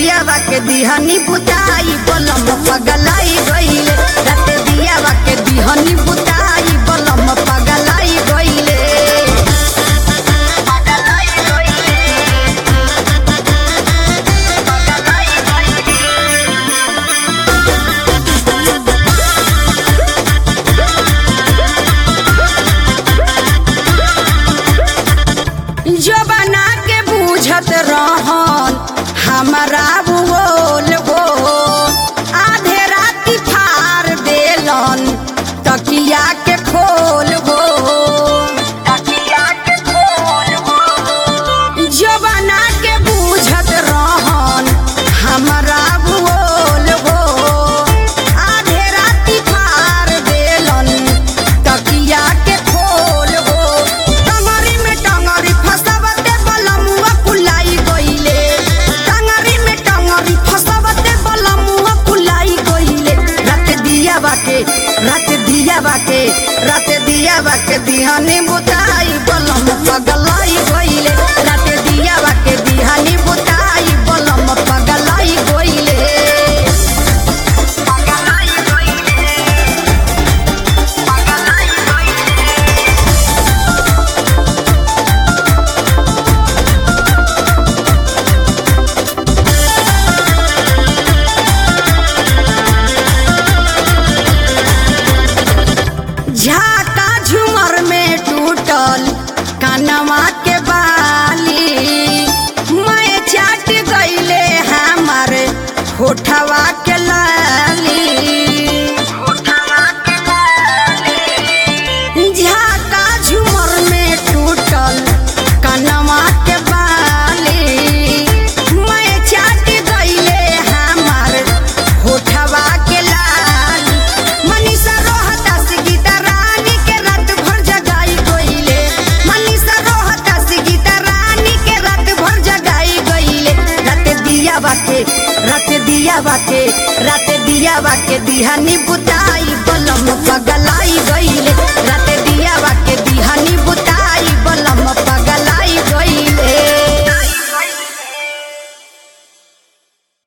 दियावा के दिहनी बुताई बलम पगलाई गइले रात दियावा के दिहनी बुताई बलम पगलाई गइले जो बना के बूझत रहन हमारा बोल हो आधे राती फार देलन तकिया के खोल हो तकिया के खोल हो जो बना के बूझत रहन हमारा बोल हो आधे राती फार देलन तकिया के खोल हो टंगरी में टंगरी फसावते बलमुआ कुलाई गइले टंगरी में टंगरी फसावते बलमुआ कुलाई गइले रात दिया बाके रात दिया बाके रात दिया बाके दिहानी बुताई बलम पगलाई गइले रात दिया बाके दिहानी बुताई बलम पगलाई गइले पगलाई गइले पगलाई गइले झाका झुमर में टूटल कनवा के बाली मैं चाट गईले हमार होठवा के लाली झाका झुमर में टूटल कनवा के बाली मैं चाट गईले हमार होठवा के लाल मनीषा रोहता से गीता रानी के रात भर जगाई गईले मनीषा रोहता से गीता रानी के रात भर जगाई गईले रात दिया बाके रात दिया बाके रात दिया बाके दिहानी बुताई बलम पगल